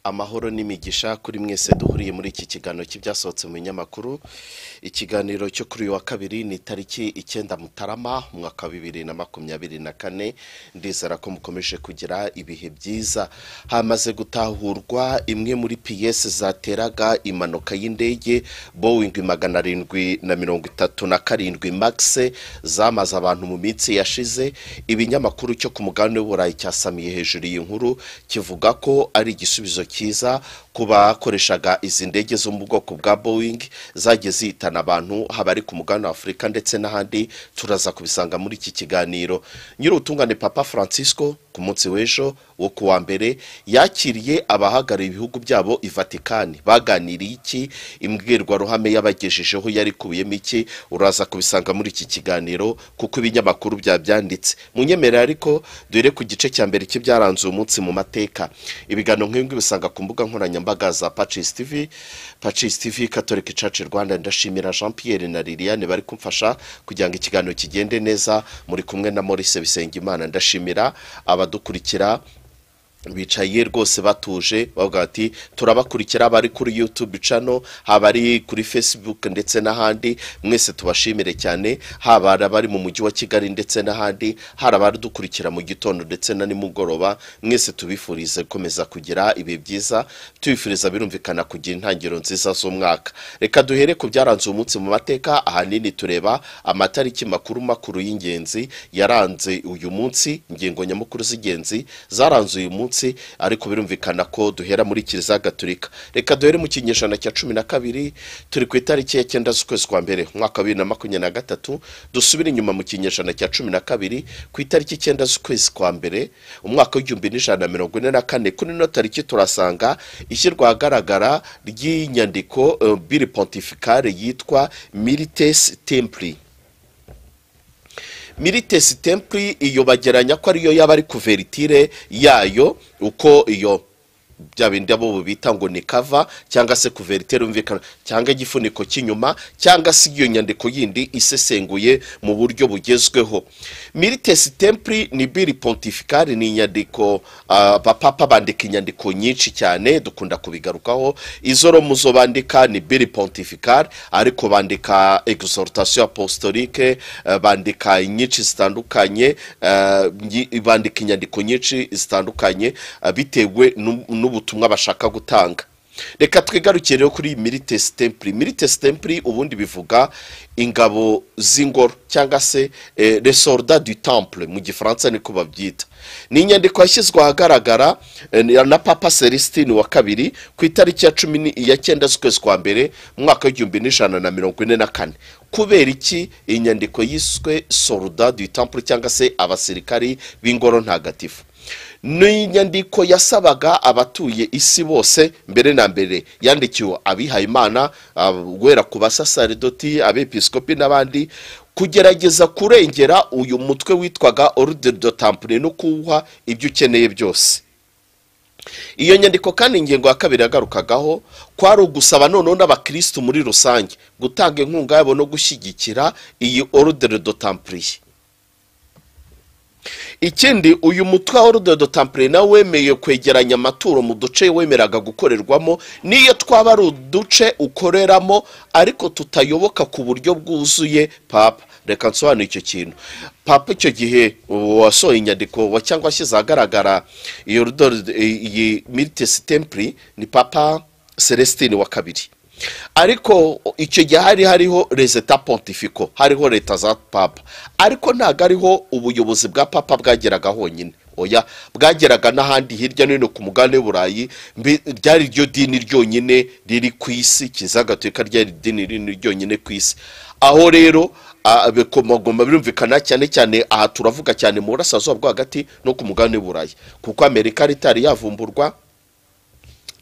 amahoro n'imigisha kuri mwese duhuriye muri iki kiganiro cy'ibyasohotse mu binyamakuru ikiganiro cyo kuri uyu wa kabiri ni tariki icyenda mutarama umwaka wa bibiri na makumyabiri na kane ndizera ko mukomeje kugira ibihe byiza hamaze gutahurwa imwe muri piyesi zateraga impanuka y'indege bowingi magana arindwi na mirongo itatu na karindwi magise zamaze abantu mu minsi yashize ibinyamakuru cyo ku mugabane w'uburayi cyasamiye hejuru iyi nkuru kivuga ko ari igisubizo cyiza ku bakoreshaga izi ndege zo mu bwoko bwa bowingi zagiye zihitana abantu haba ari ku mugabane wa afurika ndetse n'ahandi turaza kubisanga muri iki kiganiro nyir'ubutungane papa francisco ku munsi w'ejo wo ku wa mbere yakiriye abahagarariye ibihugu byabo i vatikani baganiriye iki imbwirwaruhame yabagejejeho yari ikubiyemo iki uraza kubisanga muri iki kiganiro kuko ibinyamakuru byabyanditse munyemerera ariko dore ku gice cya mbere cy'ibyaranze uyu munsi mu mateka ibiganiro nk'ibi bisanga ku mbuga nkoranyambaga za pacisi tivi pacisi tivi katolika caci rwanda ndashimira jean pierre na liliane bari kumfasha kugira ngo ikiganiro kigende neza muri kumwe na maurice bisengimana ndashimira abadukurikira bicaye rwose batuje bavuga bati turabakurikira abari kuri yutube cano haba ari kuri facebook ndetse n'ahandi mwese tubashimire cyane haba abari mu mujyi wa kigali ndetse n'ahandi hari abadukurikira mu gitondo ndetse na nimugoroba mwese tubifurize gukomeza kugira ibihe byiza tubifuriza birumvikana kugira intangiriro nziza z'umwaka reka duhere ku byaranze umunsi mu mateka ahanini tureba amatariki makuru makuru y'ingenzi yaranze uyu munsi ingingo nyamukuru z'ingenzi zaranze uyu munsi ariko birumvikana ko duhera muri kiliziya gaturika reka duhere mu kinyejana cya cumi na kabiri turi ku itariki ya cyenda z'ukwezi kwa mbere umwaka wa bibiri na makumyabiri na gatatu dusubire inyuma mu kinyejana cya cumi na kabiri ku itariki icyenda z'ukwezi kwa mbere umwaka w'igihumbi n'ijana na mirongo ine na kane kuri ino tariki turasanga ishyirwa ahagaragara ry'inyandiko biri pontificale yitwa miritesi tempuri miritesi tempuri iyo bageranya ko ariyo yaba ari kuveritire yayo uko iyo bya bindi abo bita ngo ni kava cyangwa se kuveritire yumvikana cyangwa igifuniko cy'inyuma cyangwa se iyo nyandiko yindi isesenguye mu buryo bugezweho miritesi tempuri ni biri pontificale ni inyandiko abapapa bandika inyandiko nyinshi cyane dukunda kubigarukaho izo romuzo bandika ni biri pontificale ariko bandika exhortation apostolique bandika nyinshi zitandukanye bandika inyandiko nyinshi zitandukanye bitewe n'u ubutumwa bashaka gutanga reka twigarukire kuri miritesi tempuri miritesi tempuri ubundi bivuga ingabo z'ingoro cyangwa se resorda du temple mu gifaransa niko babyita ni inyandiko yashyizwe ahagaragara na papa celestin wa kabiri ku itariki ya cumi ya cyenda z'ukwezi kwa mbere mu mwaka w'igihumbi n'ijana na mirongo ine na kane kubera iki iyi nyandiko yiswe soruda du temple cyangwa se abasirikari b'ingoro ntagatifu ni inyandiko yasabaga abatuye isi bose mbere na mbere yandikiwe abihayimana guhera ku basasaridoti abepiskopi n'abandi kugerageza kurengera uyu mutwe witwaga oruderi do tampure no kuwuha ibyo ukeneye byose iyo nyandiko kandi ingingo ya kabiri yagarukagaho kwari ugusaba noneho n'abakirisitu muri rusange gutanga inkunga yabo no gushyigikira iyi oruderi do tampuriye ikindi uyu mutwe wa rudodo tampure nawe wemeye kwegeranya amaturo mu duce wemeraga gukorerwamo n'iyo twaba ari uduce ukoreramo ariko tutayoboka ku buryo bwuzuye papa reka nsobanure icyo kintu papa icyo gihe wasohoye inyandiko cyangwa washyize ahagaragara iyo miritesi tempuri ni papa celestin wa kabiri ariko icyo gihe hari hariho rezeta pontifiko hariho leta za papa ariko ntabwo ariho ubuyobozi bwa papa bwageraga honyine oya bwageraga n'ahandi hirya no hino ku mugabane w'uburayi ryari ryo dini ryonyine riri ku isi kizagatwika ryari dini riri ryonyine ku isi aho rero bikomagoma birumvikana cyane cyane aha turavuga cyane mu burasirazuba bwo hagati no ku mugabane w'uburayi kuko amerika ritari yavumburwa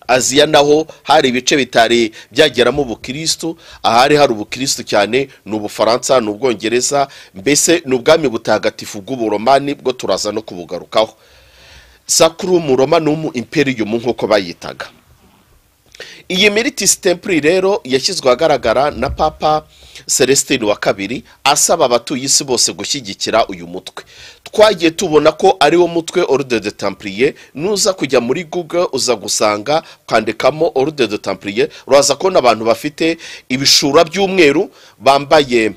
aziya naho hari ibice bitari byageramo ubukirisitu ahari hari ubukirisitu cyane ni ubufaransa ni ubwongereza mbese ni ubwami butagatifu bw'uburomani bwo turaza no kubugarukaho sakurumu romanium imperiyumu nk'uko bayitaga iyi miritisi tempuri rero yashyizwe ahagaragara na papa celestin wa kabiri asaba abatuye isi bose gushyigikira uyu mutwe twagiye tubona ko ari wo mutwe order de tampuriye nuza kujya muri google uza gusanga ukandikamo order de tampuriye uraza kubona abantu bafite ibishura by'umweru bambaye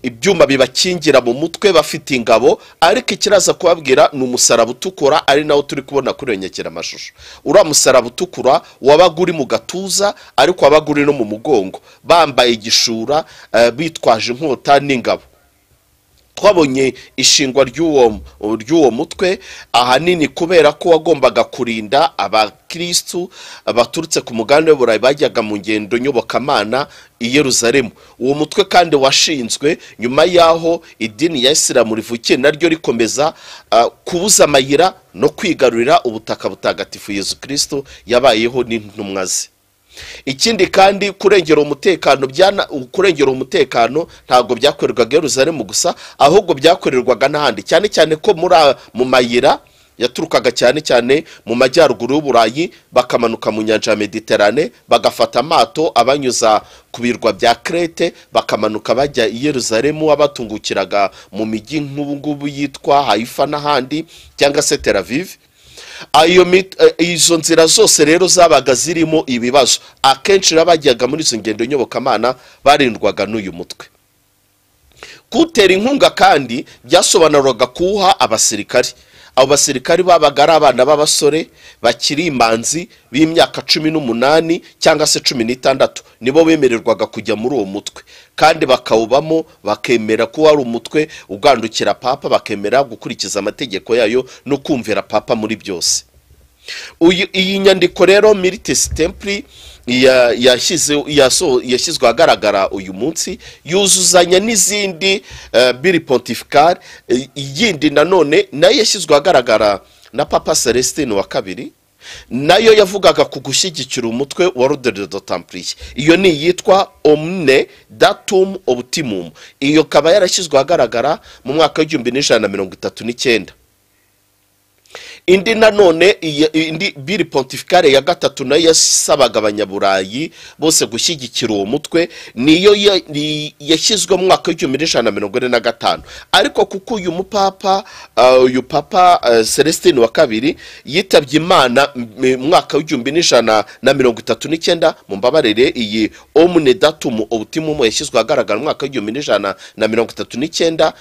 ibyuma bibakingira mu mutwe bafite ingabo ariko ikiraza kubabwira ni umusaraba utukura ari nawo turi kubona kuri iyo nyekiramashusho uriya musaraba utukura wabaga uri mu gatuza ariko wabaga uri no mu mugongo bambaye igishura eh, bitwaje inkota n'ingabo twabonye ishingwa ry'uwo ry'uwo mutwe ahanini kubera ko wagombaga kurinda abakirisitu baturutse ku mugabane w'uburayi bajyaga mu ngendo nyobokamana i yeruzalemu uwo mutwe kandi washinzwe nyuma y'aho idini ya isilamu rivukiye naryo rikomeza ah, kubuza amayira no kwigarurira ubutaka butagatifu yezu kirisitu yabayeho n'intumwa ze ikindi kandi kurengera umutekano byana kurengera umutekano ntabwo byakorerwaga i Yerusalemu gusa ahubwo byakorerwaga n'ahandi cyane cyane ko muri a- mu mayira yaturukaga cyane cyane mu majyaruguru y'uburayi bakamanuka mu nyanja ya mediterane bagafata amato abanyuza ku birwa bya krete bakamanuka bajya i yeruzalemu abatungukiraga mu mijyi nk'ubu ngubu yitwa haifa n'ahandi cyangwa se tel aviv ayo mit- eh, izo nzira zose rero zabaga zirimo ibibazo akenshi rero abajyaga muri izo ngendo nyobokamana barindwaga n'uyu mutwe kutera inkunga kandi byasobanuraga kuwuha abasirikari abo basirikari babaga ari abana b'abasore bakiri imanzi b'imyaka cumi n'umunani cyangwa se cumi n'itandatu nibo bemererwaga kujya muri uwo mutwe kandi bakawubamo bakemera ko ari umutwe ugandukira papa bakemera gukurikiza amategeko yayo no kumvira papa muri byose uyu iyi nyandiko rero militesi tempuri ya- yashyize- yaso- yashyizwe ahagaragara uyu munsi yuzuzanya n'izindi eh, biri pontificale eh, iyindi nanone nayo yashyizwe ahagaragara na papa celestin wa kabiri nayo yavugaga ku gushyigikira umutwe wa rodere do tampuriye iyo ni iyitwa omune datum optimum iyo ikaba yarashyizwe ahagaragara mu mwaka w'igihumbi n'ijana na mirongo itatu n'icyenda indi nanone iyi- indi biri pontificale ya gatatu nayo yasabaga abanyaburayi bose gushyigikira uwo mutwe niyo ya- ni- yashyizwe mu mwaka w'igihumbi n'ijana na mirongo ine na gatanu ariko kuko uyu mupapa uh, uyu papa uh, celestin wa kabiri yitabye imana mu mwaka w'igihumbi n'ijana na mirongo itatu n'icyenda mu mbabarire iyi omune datumu obutimumu yashyizwe ahagaragara mu mwaka w'igihumbi n'ijana na mirongo itatu n'icyenda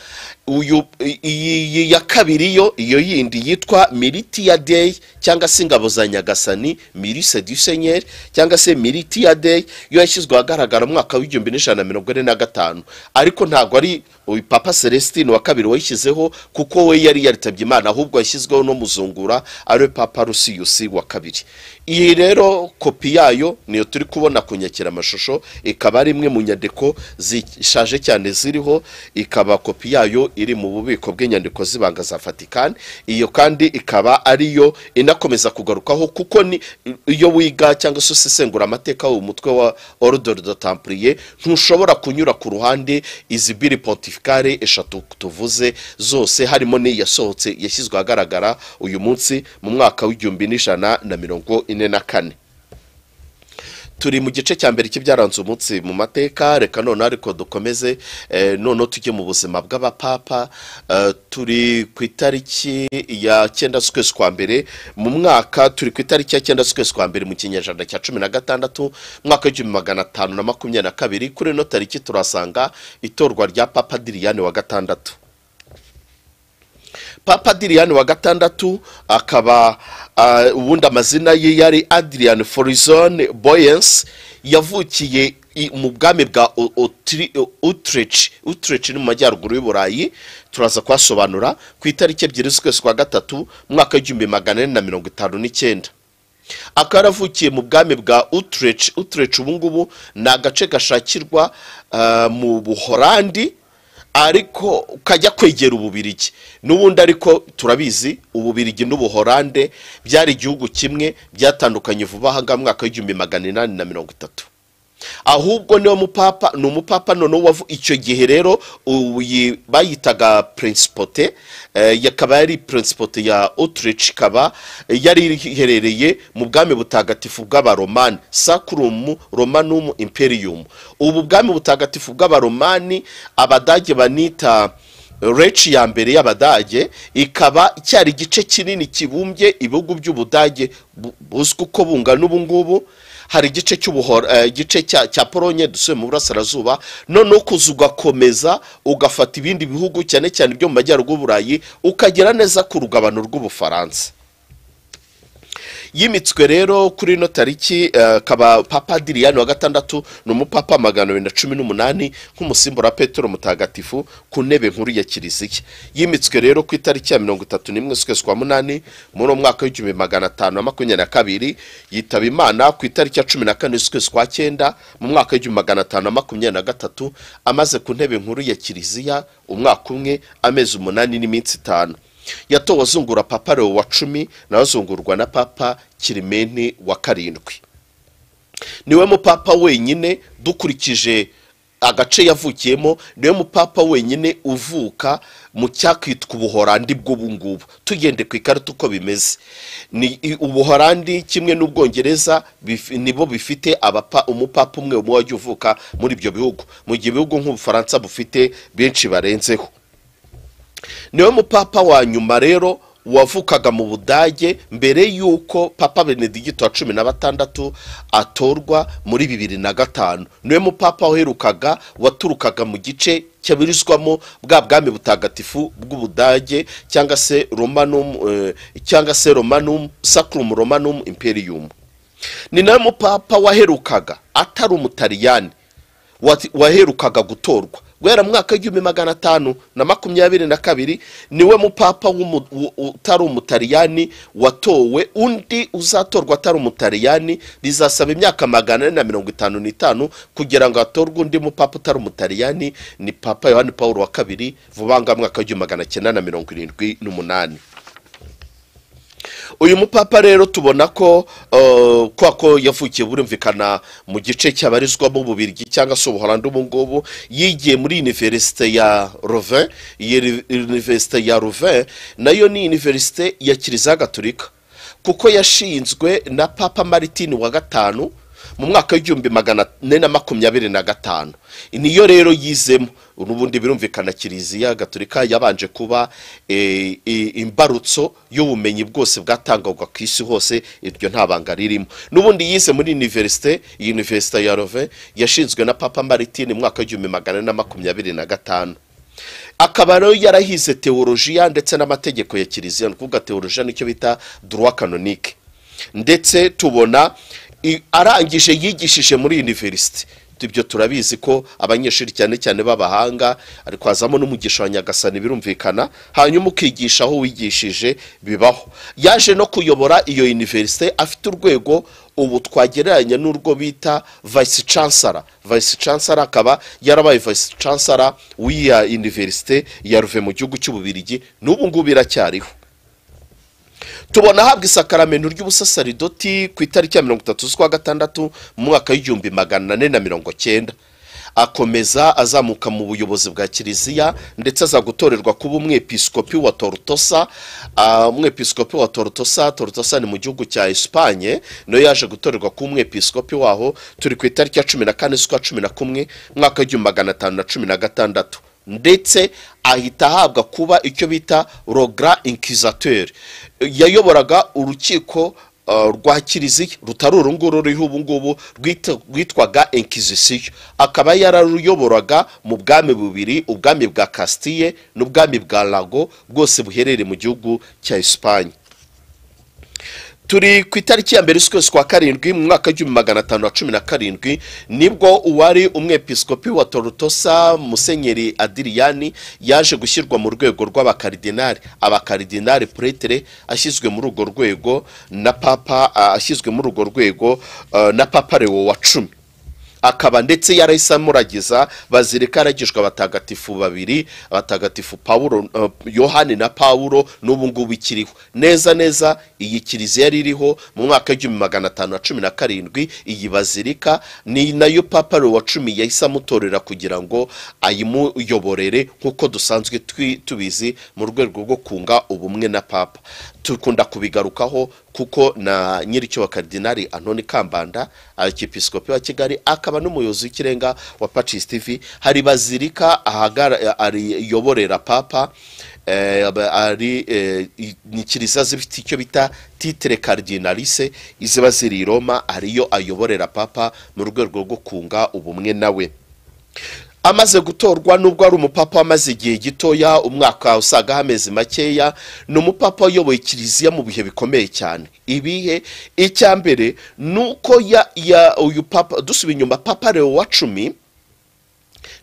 uyu i- iyi ya kabiri yo iyo yindi yitwa militiya deyi cyangwa se ingabo za nyagasani mirise du senyeri cyangwa se militiya deyi yo yashyizwe ahagaragara mu mwaka w'igihumbi n'ijana na mirongo ine na gatanu ariko ntabwo ari uyu papa celestin wa kabiri wayishyizeho kuko we yari yaritabye imana ahubwo yashyizweho no muzungura ariwe papa rusiyusi wa kabiri iyi rero kopi yayo niyo turi kubona ku nyakiramashusho ikaba ari imwe mu nyandiko zishaje cyane ziriho ikaba kopi yayo iri mu bubiko bw'inyandiko z'ibanga za Vatican iyo kandi ikaba ariyo inakomeza kugarukaho kuko ni iyo wiga cyangwa se usesengura amateka umutwe wa Ordre de Templier ntushobora kunyura ku ruhande izi biri pontificale eshatu tuvuze zose harimo n'iyi yasohotse yashyizwe ahagaragara uyu munsi mu mwaka w'igihumbi n'ijana na mirongo ine na kane turi mu gice cya mbere cy'ibyaranze umunsi mu mateka reka noneho ariko dukomeze eh, noneho tujye mu buzima bw'abapapa eh, turi ku itariki ya cyenda z'ukwezi kwa mbere mu mwaka turi ku itariki ya cyenda z'ukwezi kwa mbere mu kinyejana cya cumi na gatandatu mwaka w'igihumbi magana atanu na makumyabiri na kabiri kuri ino tariki turasanga itorwa rya papa diriyani wa gatandatu papa Adrian wa gatandatu akaba ah, ubundi amazina ye yari Adrian Forizon Boyens yavukiye i- mu bwami bwa O- Otri- O- Utrecht Utrecht ni mu majyaruguru y'Uburayi turaza kuhasobanura ku itariki ebyiri z'ukwezi kwa gatatu mwaka w'igihumbi magana ane na mirongo itanu n'icyenda akaba yaravukiye mu bwami bwa Utrecht Utrecht ubu ngubu ni agace gashakirwa ah, mu Buholandi ariko kajya kwegera ububirigi n'ubundi ariko turabizi ububirigi n'ubuhorande byari igihugu kimwe byatandukanye vuba aha ngaha mu mwaka w'igihumbi magana inani na mirongo itatu ahubwo niwo mupapa ni umupapa noneho wavu icyo gihe rero uyi- bayitaga prinsipote eh, yakaba yari prinsipote ya Utrecht ikaba yari iherereye mu bwami butagatifu bw'abaromani sacrum romanum imperium ubu bwami butagatifu bw'abaromani abadage banita reci ya mbere y'abadage ikaba cyari igice kinini kibumbye ibihugu by'ubudage bu- buzwi uko bungana ubu ngubu hari igice cy'ubuhoro eh, igice cya cya polonye dusuye mu burasirazuba noneho kuza ugakomeza ugafata ibindi bihugu cyane cyane ibyo mu majyaruguru y'uburayi ukagera neza ku rugabano rw'ubufaransa yimitswe rero kuri ino tariki eh, kaba papa diriyani wa gatandatu ni umupapa magana abiri na cumi n'umunani nk'umusimbura petero mutagatifu ku ntebe nkuru ya kiliziya yimitswe rero ku itariki ya mirongo itatu n'imwe z'ukwezi kwa munani muri uwo mwaka w'igihumbi magana atanu na makumyabiri na kabiri yitaba imana ku itariki ya cumi na kane z'ukwezi kwa cyenda mu mwaka w'igihumbi magana atanu na makumyabiri na gatatu amaze ku ntebe nkuru ya kiliziya umwaka umwe amezi umunani n'iminsi itanu yatowe azungura papa Leo wa cumi nawe azungurwa na papa kirimeni wa karindwi niwe mupapa wenyine dukurikije agace yavukiyemo niwe mupapa wenyine uvuka mu cyakwitwa ubuhorandi bw'ubu ngubu tugende ku ikarita uko bimeze ni i- ubuhorandi kimwe n'ubwongereza bif- nibo bifite abapa umupapa umwe umwe wajya uvuka muri ibyo bihugu mu gihe ibihugu nk'ubufaransa bufite benshi barenzeho niwe mupapa wa nyuma rero wavukaga mu budage mbere y'uko papa benedigito wa cumi na batandatu atorwa muri bibiri na gatanu niwe mupapa waherukaga waturukaga mu gice cyabirizwamo bwa bwami butagatifu bw'ubudage cyangwa se romanum eh, cyangwa se romanum sacrum romanum imperium ni nawe mupapa waherukaga atari umutaliyani wati- waherukaga gutorwa guhera mu mwaka w'igihumbi magana atanu na makumyabiri na kabiri niwe mupapa w'umu- u- utari umutaliyani watowe undi uzatorwa atari umutaliyani bizasaba imyaka magana ane na mirongo itanu n'itanu kugira ngo hatorwe undi mupapa utari umutaliyani ni papa yohani paul wa kabiri vuba ngaha mu mwaka w'igihumbi magana cyenda na mirongo irindwi n'umunani uyu mupapa rero tubona ko uh, kwa ko yavukiye burumvikana mu gice cyabarizwamo ububirigi cyangwa se ubuholandi ubu ngubu yigiye muri iniverisite ya rovin iyi ri- iniverisite ya rovin nayo ni iniverisite ya kiliziya gatolika kuko yashinzwe na papa maritini wa gatanu mu mwaka w'igihumbi magana ane na makumyabiri na gatanu niyo rero yizemo n'ubundi birumvikana kiliziya gatolika yabanje kuba eh, i- imbarutso y'ubumenyi bwose bwatangwaga ku isi hose iryo nta banga ririmo n'ubundi yize muri iniverisite iyi iniverisite ya rove yashinzwe na papa maritini mu mwaka w'igihumbi magana ane na makumyabiri na gatanu akaba rero yarahize teolojiya ndetse n'amategeko ya kiliziya ni ukuvuga teolojiya nicyo bita droit canonique ndetse tubona i- arangije yigishije muri iniverisite ibyo turabizi ko abanyeshuri cyane cyane b'abahanga ariko hazamo n'umugisha wa nyagasani birumvikana hanyuma ukigisha aho wigishije bibaho yaje no kuyobora iyo iniverisite afite urwego ubu twagereranya n'urwo bita vice chancellor vice chancellor akaba yarabaye vice chancellor w'iya iniverisite ya ruve mu gihugu cy'ububirigi n'ubu ngubu iracyariho tubona ahabwa isakaramento ry'ubusasaridoti ku itariki ya mirongo itatu z'ukwa gatandatu mu mwaka w'igihumbi magana ane na mirongo cyenda akomeza azamuka mu buyobozi bwa kiliziya ndetse aza gutorerwa kuba umwepiskopi wa torutosa Ah, umwepiskopi wa torutosa torutosa ni mu gihugu cya esipanye nayo yaje gutorerwa kuba umwepiskopi waho turi ku itariki ya cumi na kane z'ukwa cumi na kumwe umwaka w'igihumbi magana atanu na cumi na gatandatu ndetse ahita ahabwa kuba icyo bita rogra inquisiteur yayoboraga urukiko uh, rwa kiliziya rutari uru nguru ruriho ubu ngubu rwita- rwitwaga inquisition akaba yararuyoboraga mu bwami bubiri ubwami bwa castille n'ubwami bwa lago bwose buherereye mu gihugu cya esipanye turi ku itariki ya mbere z'ukwezi kwa karindwi mu mwaka w'igihumbi magana atanu na cumi na karindwi nibwo uwari umwepiskopi wa torutosa musenyeri adiriyani yaje gushyirwa mu rwego rw'abakaridinari abakaridinari puretere ashyizwe muri urwo rwego na papa ah, ashyizwe muri urwo rwego ah, na papa lewo wa cumi akaba ndetse yarahise amuragiza bazirika aragijwe abatagatifu babiri abatagatifu pawulo eh, yohani na pawulo n'ubu ngubu ikiriho neza neza iyi kiliziya yari iriho mu mwaka w'igihumbi magana atanu na cumi na karindwi iyi bazirika ni nayo papa Leo wa cumi yahise amutorera kugira ngo ayimuyoborere nk'uko dusanzwe twi- tubizi mu rwego rwo kunga ubumwe na papa dukunda kubigarukaho kuko na nyiricyo wa karidinari antoni kambanda arkipisikopi wa kigali akaba n'umuyobozi w'ikirenga wa pacisi tivi hari bazirika ahagara- ariyoborera papa eh, aba- ari eh, i- ni kiliziya zifite icyo bita titire karidinarise iziba ziri i roma ariyo ayoborera papa mu rwego rwo kunga ubumwe nawe amaze gutorwa nubwo ari umupapa wamaze igihe gitoya umwaka usaga amezi makeya ni umupapa uyoboye kiliziya mu bihe bikomeye cyane ibihe icya mbere ni uko ya, ya uyu papa dusubiye inyuma papa leo wa cumi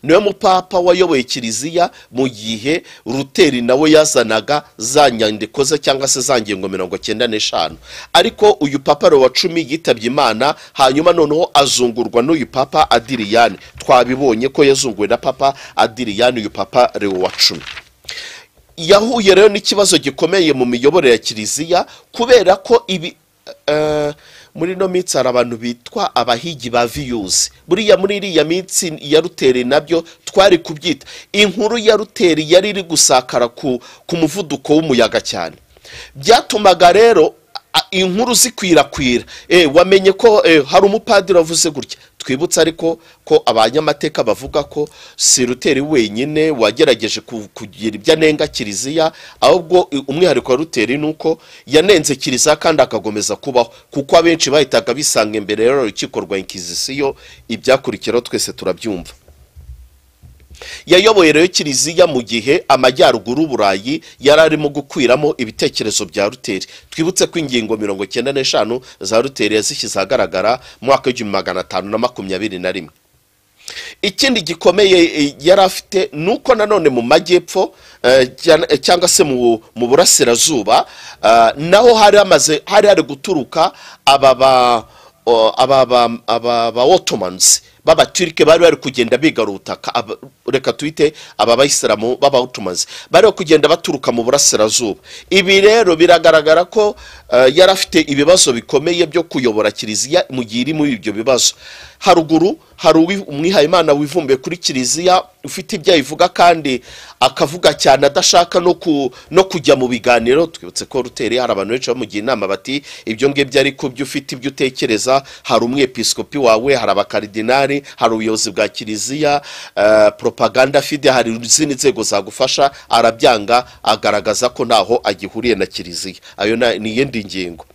niwe mupapa wayoboye kiliziya mu gihe ruteri nawe yazanaga za nyandiko ze cyangwa se za ngingo mirongo cyenda n'eshanu ariko uyu papa wa cumi yitabye imana hanyuma noneho azungurwa n'uyu papa adiriyani twabibonye ko yazunguwe na papa adiriyani uyu papa Leo wa cumi yahuye rero n'ikibazo gikomeye mu miyoborere ya kiliziya kubera ko ibi eh, muri ino minsi hari abantu bitwa abahigi ba viyuzi buriya muri iriya minsi ya ruteri nabyo twari kubyita inkuru ya ruteri yari iri gusakara ku, ku muvuduko w'umuyaga cyane byatumaga rero a- inkuru zikwirakwira e, wamenye ko eh, hari umupadiri wavuze gutya twibutse ariko ko abanyamateka bavuga ko si ruteri wenyine wagerageje ku- kugira ibyo anenga kiliziya ahubwo i- umwihariko wa ruteri ni uko yanenze kiliziya kandi akagomeza kubaho kuko abenshi bahitaga bisanga imbere rero urukiko rwa inkizisiyo ibyakurikiraho twese turabyumva yayoboye rero kiliziya mu gihe amajyaruguru y'uburayi yari arimo gukwiramo ibitekerezo bya ruteri twibutse ko ingingo mirongo cyenda n'eshanu za ruteri yazishyize ahagaragara mu mwaka w'igihumbi magana atanu na makumyabiri na rimwe ikindi gikomeye eh, yari afite ni uko nanone mu majyepfo eh, cyana- eh, cyangwa se mu mu burasirazuba ah, naho hari hamaze hari hari guturuka aba ba o- aba ba- aba ba otomans b'abaturike bari bari kugenda bigarura ubutaka aba- reka twite aba bayisilamu b'abahotomanzi bari bari kugenda baturuka mu burasirazuba ibi rero biragaragara ko eh, yari afite ibibazo bikomeye byo kuyobora kiliziya mu gihe iri muri ibyo bibazo haruguru hari uwi- umwihayimana wivumbuye kuri kiliziya ufite ibyo ayivuga kandi akavuga cyane adashaka no, ku, no kujya mu biganiro twibutse ko ruteri hari abantu benshi bamugira inama bati ibyo ngibyo ariko byo ufite ibyo utekereza hari umwepiskopi wawe hari abakaridinari hari ubuyobozi bwa kiliziya eh, propaganda fide hari izindi nzego zagufasha arabyanga agaragaza ko ntaho agihuriye na kiliziya ayo na- ni iyindi ngingo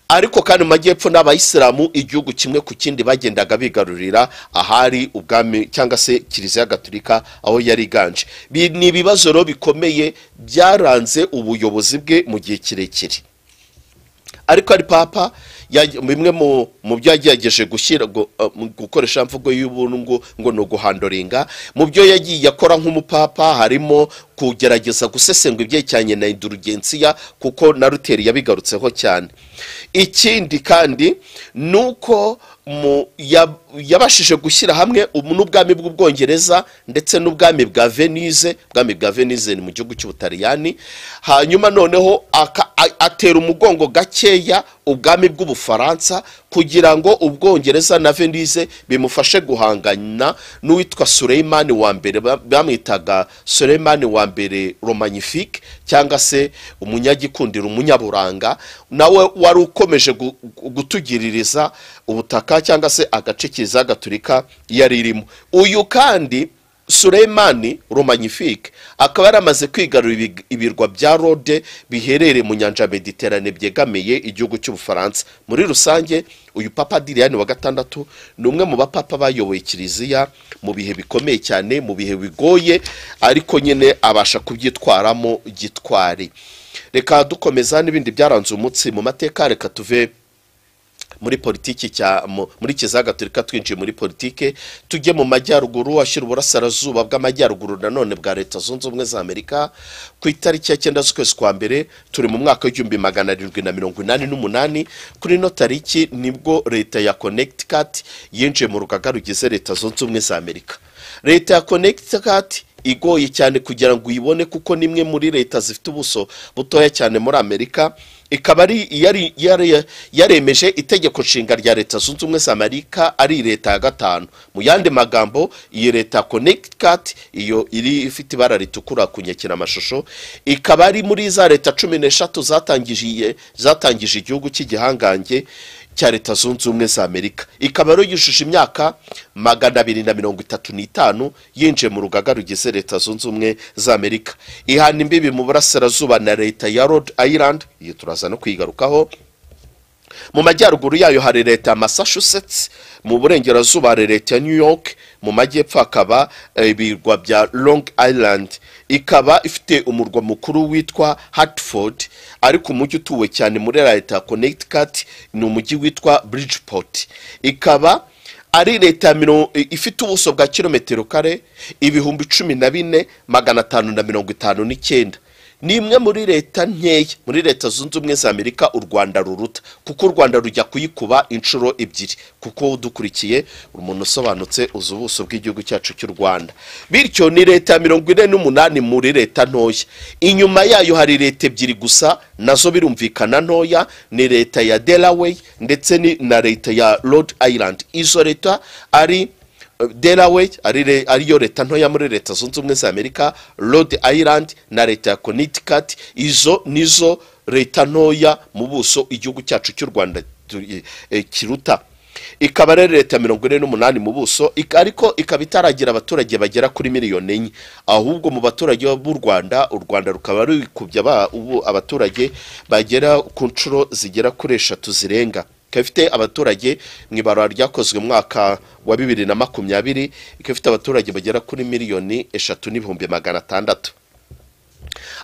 ariko kandi mu majyepfo n'abayisilamu igihugu kimwe ku kindi bagendaga bigarurira ahari ubwami cyangwa se kiliziya gatolika aho yari iganje Bi- ni ibibazo rero bikomeye byaranze ubuyobozi bwe mu gihe kirekire ariko ari papa yaj- bimwe mu mu byo yagerageje gushyira gu- uh, mu gukoresha imvugo y'ubuntu ngo ngo ni uguhandoringa mu byo yagiye akora nk'umupapa harimo kugerageza gusesengura ibyerekeranye na indulgensiya kuko na ruteri yabigarutseho cyane ikindi kandi ni uko mu- ya- yabashije gushyira hamwe ubu- n'ubwami bw'ubwongereza ndetse n'ubwami bwa venise ubwami bwa venise ni mu gihugu cy'ubutaliyani hanyuma noneho aka- a- atera umugongo gakeya ubwami bw'ubufaransa kugira ngo ubwongereza na venise bimufashe guhangana n'uwitwa suleimani wa mbere ba- bamwitaga suleimani wa mbere romanifique cyangwa se umunyagikundiro umunyaburanga nawe wari ukomeje gu- gu- gutugiririza ubutaka cyangwa se agace kiliziya gatolika yari irimo uyu kandi Suleimani Romanifique akaba yaramaze kwigarurira ibig- ibirwa bya Rode biherereye mu nyanja ya Mediterane byegamiye igihugu cy'Ubufaransa muri rusange uyu papa Adrian wa gatandatu ni umwe mu bapapa bayoboye kiliziya mu bihe bikomeye cyane mu bihe bigoye ariko nyine abasha kubyitwaramo gitwari reka dukomeza n'ibindi byaranze umutsi mu mateka reka tuve muri politiki cya mu- muri kiliziya gatolika twinjiye muri politike tujye mu majyaruguru ashyira uburasirazuba bw'amajyaruguru nanone bwa leta zunze ubumwe za amerika ku itariki ya cyenda z'ukwezi kwa mbere turi mu mwaka w'igihumbi magana arindwi na mirongo inani n'umunani kuri ino tariki nibwo leta ya connecticut yinjiye mu rugaga rugize leta zunze ubumwe za amerika leta ya connecticut igoye cyane kugira ngo uyibone kuko ni imwe muri leta zifite ubuso butoya cyane muri amerika ikaba ari yari- yari- yaremeje itegeko nshinga rya leta zunze ubumwe za amerika ari leta ya gatanu mu yandi magambo iyi leta connecticut iyo iri ifite ibara ritukura ku nyekiramashusho ikaba ari muri za leta cumi n'eshatu zatangije zatangije igihugu cy'igihangange cya leta zunze ubumwe za amerika ikaba rero yujuje imyaka magana abiri na mirongo itatu n'itanu yinjiye mu rugaga rugize leta zunze ubumwe za amerika ihana imbibi mu burasirazuba na leta ya rhode island iyo turaza no kuyigarukaho mu majyaruguru yayo hari leta ya massachusetts mu burengerazuba hari leta ya new york mu majyepfo hakaba eh, ibirwa bya long island ikaba ifite umurwa mukuru witwa hartford ariko umujyi utuwe cyane muri leta ya connecticut ni umujyi witwa bridgeport ikaba ari leta ya miro- i- ifite ubuso bwa kilometero kare ibihumbi cumi na bine magana atanu na mirongo itanu n'icyenda ni imwe muri leta nkeya muri leta zunze ubumwe za amerika u rwanda ruruta kuko u rwanda rujya kuyikuba inshuro ebyiri kuko udukurikiye umuntu usobanutse uzi ubuso bw'igihugu cyacu cy'u rwanda bityo ni leta ya mirongo ine n'umunani muri leta ntoya inyuma yayo hari leta ebyiri gusa nazo birumvikana ntoya ni leta ya delaware ndetse ni na leta ya rhode island izo leta ari delaware ari re- ariyo leta ntoya muri leta zunze ubumwe za amerika rhode island na leta ya connecticut izo nizo leta ntoya mu buso igihugu cyacu cy'u rwanda tu- eh, kiruta ikaba rero leta ya mirongo ine n'umunani mu buso ik- ariko ikaba itaragira abaturage bagera kuri miliyoni enye ahubwo mu baturage b'u rwanda u rwanda rukaba rukubye aba- ubu abaturage bagera ku nshuro zigera kuri eshatu zirenga ikaba ifite abaturage mu ibarura ryakozwe mu mwaka wa bibiri na makumyabiri ikaba ifite abaturage bagera kuri miliyoni eshatu n'ibihumbi magana atandatu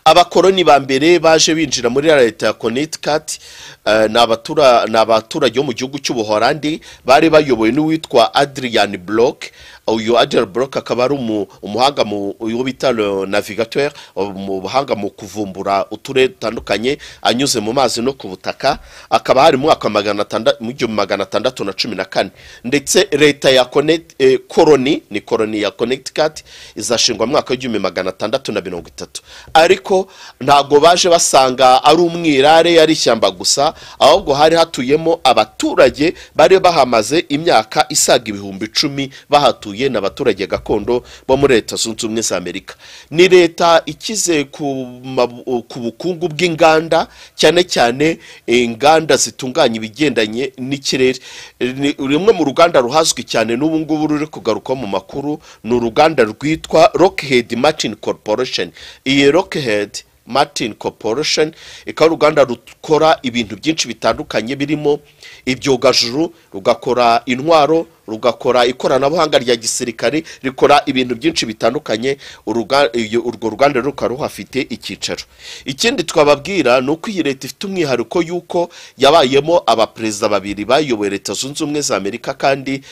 abakoroni ba mbere baje binjira muri leta ya connecticut eh, ni abatura- ni abaturage bo mu gihugu cy'ubuholandi bari bayobowe n'uwitwa adrian block uyu adrian block akaba ari umu- umuhanga mu uwo bita le navigateur mu buhanga mu kuvumbura uturere dutandukanye anyuze mu mazi no ku butaka akaba hari mu mwaka wa magana atanda- mu igihumbi magana atandatu na cumi na kane ndetse leta ya Connect- eh, koroni ni koroni ya connecticut izashingwa mu mwaka w'igihumbi magana atandatu na mirongo itatu ariko ntabwo baje basanga ari umwirare yari ishyamba gusa ahubwo hari hatuyemo abaturage bari bahamaze imyaka isaga ibihumbi icumi bahatuye ni abaturage gakondo bo muri leta zunze ubumwe za amerika ni leta ikize ku mabu- ku bukungu bw'inganda cyane cyane inganda zitunganya ibigendanye n'ikirere Ni rumwe mu ruganda ruhazwi cyane n'ubu ngubu ruri kugaruka mu makuru ni uruganda rwitwa rockhead martin corporation iyi rockhead martin corporation ikaba ari uruganda rukora ibintu byinshi bitandukanye birimo ibyogajuru rugakora intwaro rugakora ikoranabuhanga rya gisirikare rikora ibintu byinshi bitandukanye uruga- iyo- urwo ruganda rukaba ruhafite icyicaro ikindi twababwira ni uko iyi leta ifite umwihariko y'uko yabayemo abaperezida babiri bayoboye leta zunze ubumwe za amerika kandi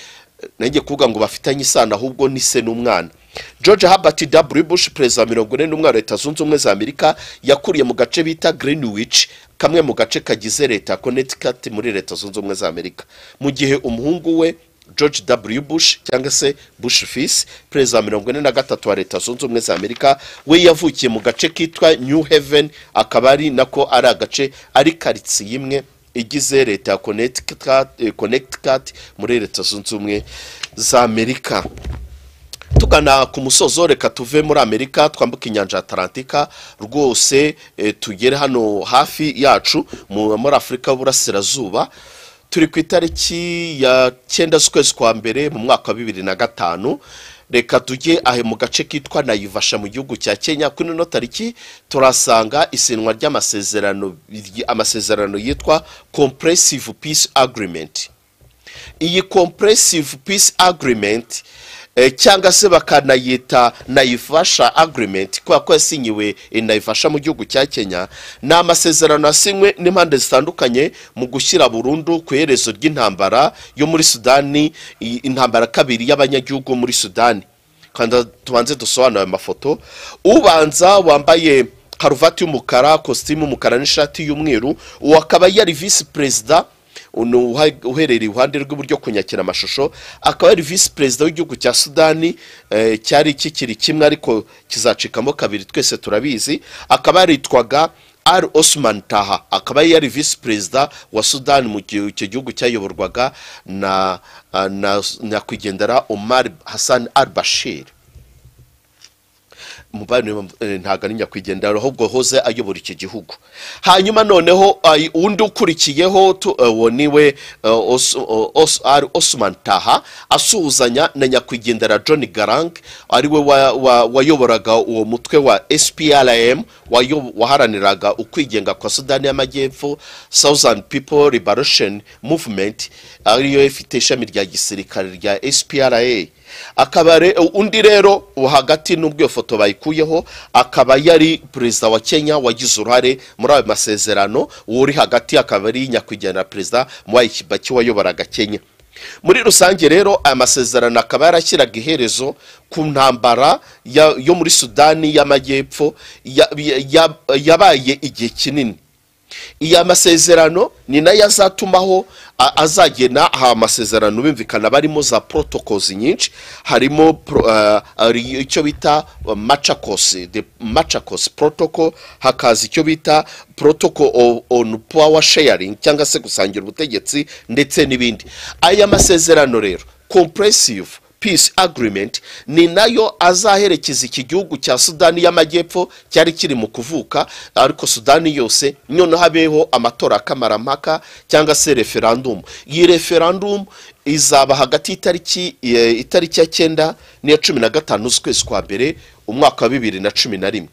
nanjye kuvuga ngo bafitanye isano ahubwo ni se n'umwana george herbert w bush perezida wa mirongo ine n'umwe wa leta zunze ubumwe za amerika yakuriye mu gace bita greenwich kamwe mu gace kagize leta ya connecticut muri leta zunze ubumwe za amerika mu gihe umuhungu we george w bush cyangwa se bush fils perezida wa mirongo ine na gatatu wa leta zunze ubumwe za amerika we yavukiye mu gace kitwa new haven akaba ari nako ari agace ari karitsiye imwe igize leta ya Connecticut- eh, connecticut muri leta zunze ubumwe za amerika tugana ku musozo reka tuve muri amerika twambuke inyanja ya atalantika rwose eh, tugere hano hafi yacu mu- muri afurika y'uburasirazuba turi ku itariki ya cyenda z'ukwezi kwa mbere mu mwaka wa bibiri na gatanu reka tujye ahe mu gace kitwa nayivasha mu gihugu cya kenya kuri ino tariki turasanga isinywa ry'amasezerano amasezerano yitwa compressive peace agreement iyi compressive peace agreement eh, cyangwa se bakanayita nayifasha agreement kubera ko yasinyiwe eh, nayifasha mu gihugu cya kenya ni amasezerano yasinywe n'impande zitandukanye mu gushyira burundu ku iherezo ry'intambara yo muri sudani i- intambara kabiri y'abanyagihugu muri sudani kandi tubanze dusobanure ayo mafoto ubanza wambaye karuvati y'umukara kositimu y'umukara n'ishati y'umweru uwo akaba yari visi perezida uno uha- uherereye iruhande rw'iburyo ku nyakiramashusho akaba yari visi perezida w'igihugu cya sudani eh, cyari kikiri kimwe ariko kizacikamo kabiri twese turabizi akaba yaritwaga al osman taha akaba yari visi perezida wa sudani mu gihe icyo gihugu cyayoborwaga na ah, na nyakwigendera omar hassan al bashir umubare ntabwo ari nyakwigendera ahubwo hoze ayobora iki gihugu hanyuma noneho ay- undi ukurikiyeho tu- eh, uwo niwe ari osman taha asuhuzanya na nyakwigendera john garang ariwe wa- wa- wayoboraga uwo mutwe wa sprm wayo- waharaniraga ukwigenga kwa sudani y'amajyepfo southern people liberation movement ariyo ifite ishami rya gisirikare rya spra akaba re- undi rero wo hagati n'ubwo iyo foto bayikuyeho akaba yari perezida wa kenya wagize uruhare muri ayo masezerano uwo uri hagati akaba ari nyakwigendera perezida mwai kibaki wayoboraga kenya muri rusange rero aya masezerano akaba yarashyiraga iherezo ku ntambara ya- yo muri sudani y'amajyepfo ya- ya- ya- yabaye igihe kinini iya masezerano ni nayo azatumaho a- azagena aha masezerano bimvikana barimo za protocols nyinshi harimo pro- ah, hari icyo bita machacos the machacos protocol hakaza icyo bita protocol o- on power sharing cyangwa se gusangira ubutegetsi ndetse n'ibindi aya masezerano rero compressive peace agreement ni nayo azaherekeza iki gihugu cya sudani y'amajyepfo cyari kiri mu kuvuka ariko sudani yose noneho habeho amatora akamaramaka cyangwa se referandumu iyi referandumu izaba hagati y'itariki eh, itariki ya cyenda n'iya cumi na gatanu z'ukwezi kwa mbere umwaka wa bibiri na cumi na rimwe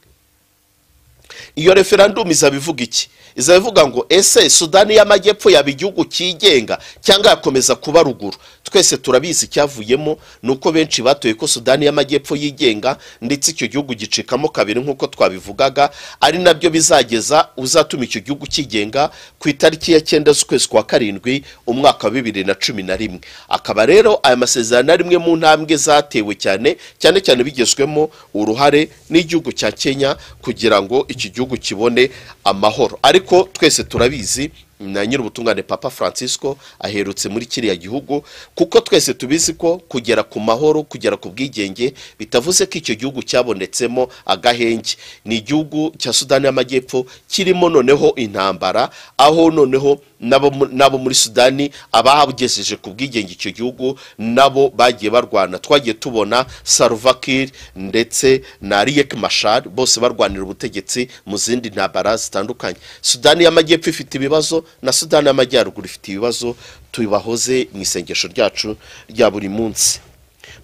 iyo referandumu izaba ivuga iki izaba ivuga ngo ese sudani y'amajyepfo yaba igihugu cyigenga cyangwa yakomeza kuba ruguru twese turabizi icyavuyemo ni uko benshi batoye ko sudani y'amajyepfo yigenga ndetse icyo gihugu gicikamo kabiri nk'uko twabivugaga ari nabyo bizageza uzatuma icyo gihugu kigenga ku itariki ya cyenda z'ukwezi kwa karindwi umwaka wa bibiri na cumi na rimwe akaba rero aya masezerano ari imwe mu ntambwe zatewe cyane cyane cyane bigezwemo uruhare n'igihugu cya kenya kugira ngo iki gihugu kibone amahoro ariko twese turabizi na nyir'ubutungane papa francisco aherutse muri kiriya gihugu kuko twese tubizi ko kugera ku mahoro kugera ku bwigenge bitavuze ko icyo gihugu cyabonetsemo agahenge ni igihugu cya sudani y'amajyepfo kirimo noneho intambara aho noneho n'abo mu- n'abo muri sudani abagejeje ku bwigenge icyo gihugu nabo bagiye barwana twagiye tubona salvakir ndetse na riek mashar bose barwanira ubutegetsi mu zindi ntambara zitandukanye sudani y'amajyepfo ifite ibibazo na sudani y'amajyaruguru ifite ibibazo tubahoze mu isengesho ryacu rya buri munsi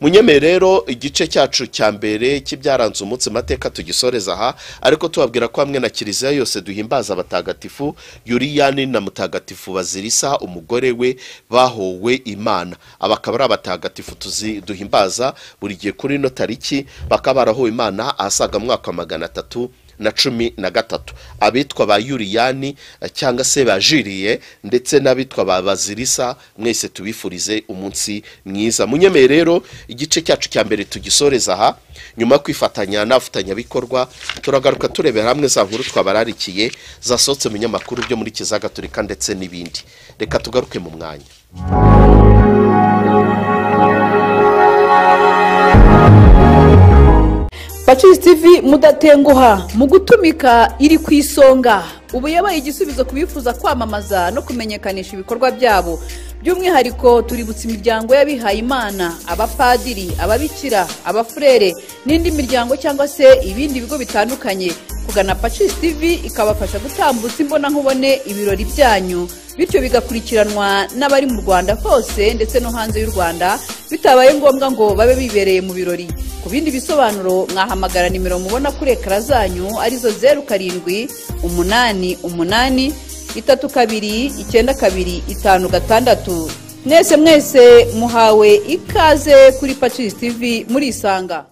munyemeye rero igice cyacu cya mbere cy'ibyaranze umunsi mateka tugisoreza aha ariko tubabwira ko hamwe na kiliziya yose duhimbaza abatagatifu yuriyani na mutagatifu bazirisa umugore we bahowe imana aba akaba ari abatagatifu tuzi- duhimbaza buri gihe kuri ino tariki bakaba barahowe imana ahasaga mu mwaka wa magana atatu na cumi na gatatu abitwa ba yuriyani eh, cyangwa se bajiriye ndetse n'abitwa ba bazirisa mwese tubifurize umunsi mwiza munyemeye rero igice cyacu cya mbere tugisoreza aha nyuma yo kwifatanya n'abafatanyabikorwa turagaruka turebera hamwe za nkuru twabararikiye zasohotse mu binyamakuru byo muri kiliziya gatolika ndetse n'ibindi reka tugaruke mu mwanya Pacis TV mudatenguha mu gutumika iri ku isonga ubu yabaye igisubizo ku bifuza kwamamaza no kumenyekanisha ibikorwa byabo by'umwihariko tuributsa imiryango y'abihayimana abapadiri ababikira abafurere n'indi miryango cyangwa se ibindi bigo bitandukanye kugana Pacis TV ikabafasha gutambutsa imbonankubone ibirori byanyu bityo bigakurikiranwa n'abari mu rwanda hose ndetse no hanze y'u rwanda bitabaye ngombwa ngo babe bibereye mu birori ku bindi bisobanuro mwahamagara nimero mubona kuri ekara zanyu arizo zeru karindwi umunani umunani itatu kabiri icyenda kabiri itanu gatandatu mwese mwese muhawe ikaze kuri pacisi tivi murisanga